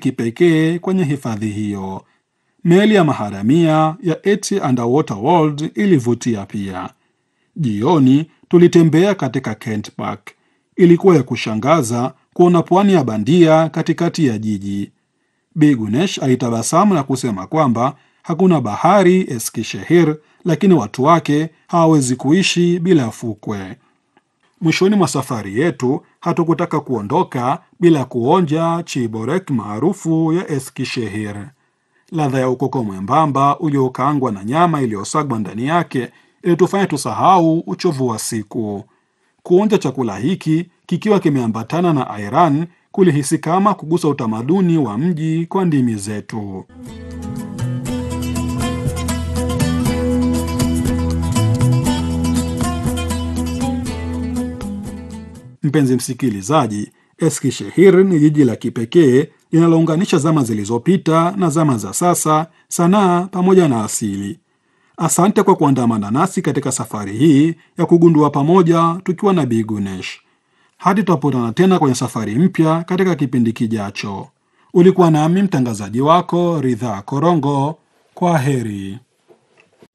kipekee kwenye hifadhi hiyo. Meli ya maharamia ya ET Underwater World ilivutia pia. Jioni tulitembea katika Kent Park. Ilikuwa ya kushangaza kuona pwani ya bandia katikati ya jiji. Bi Gunesh alitabasamu na kusema kwamba hakuna bahari Eskishehir, lakini watu wake hawawezi kuishi bila fukwe. Mwishoni mwa safari yetu hatukutaka kuondoka bila kuonja chiborek maarufu ya Eskishehir. Ladha ya ukoko mwembamba uliokaangwa na nyama iliyosagwa ndani yake ilitufanya tusahau uchovu wa siku. Kuonja chakula hiki kikiwa kimeambatana na ayran kulihisi kama kugusa utamaduni wa mji kwa ndimi zetu. Mpenzi msikilizaji, Eskishehir ni jiji la kipekee linalounganisha zama zilizopita na zama za sasa, sanaa pamoja na asili. Asante kwa kuandamana nasi katika safari hii ya kugundua pamoja tukiwa na Bi Gunesh. Hadi tutapotana tena kwenye safari mpya katika kipindi kijacho. Ulikuwa nami mtangazaji wako Ridhaa Korongo. Kwa heri.